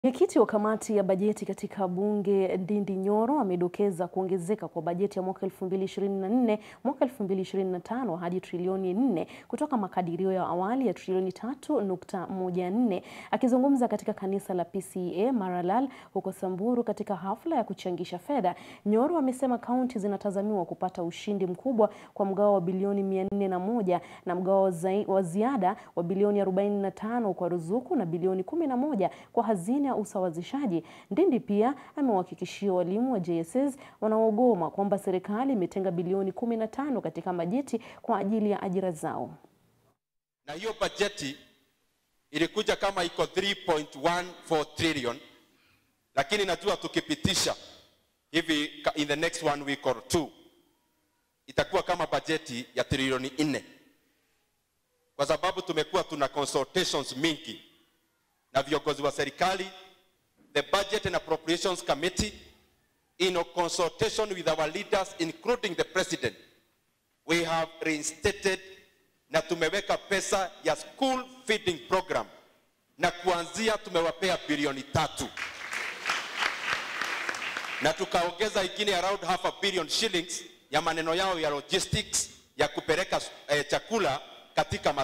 Mwenyekiti wa kamati ya bajeti katika bunge Ndindi Nyoro amedokeza kuongezeka kwa bajeti ya mwaka 2024 mwaka 2025 hadi trilioni 4 kutoka makadirio ya awali ya trilioni 3.14. Akizungumza katika kanisa la PCEA Maralal huko Samburu katika hafla ya kuchangisha fedha, Nyoro amesema kaunti zinatazamiwa kupata ushindi mkubwa kwa mgao wa bilioni 401 na mgao wa ziada wa bilioni 45 kwa ruzuku na bilioni 11 kwa hazina usawazishaji. Ndindi pia amewahakikishia walimu wa JSS wanaogoma kwamba serikali imetenga bilioni 15 katika bajeti kwa ajili ya ajira zao. Na hiyo bajeti ilikuja kama iko 3.14 trillion, lakini najua tukipitisha hivi in the next one week or two itakuwa kama bajeti ya trilioni nne, kwa sababu tumekuwa tuna consultations mingi na viongozi wa serikali the Budget and Appropriations Committee, in a consultation with our leaders, including the President, we have reinstated na tumeweka pesa ya school feeding program na kuanzia tumewapea bilioni tatu na tukaongeza ingine around half a billion shillings ya maneno yao ya logistics ya kupeleka eh, chakula katika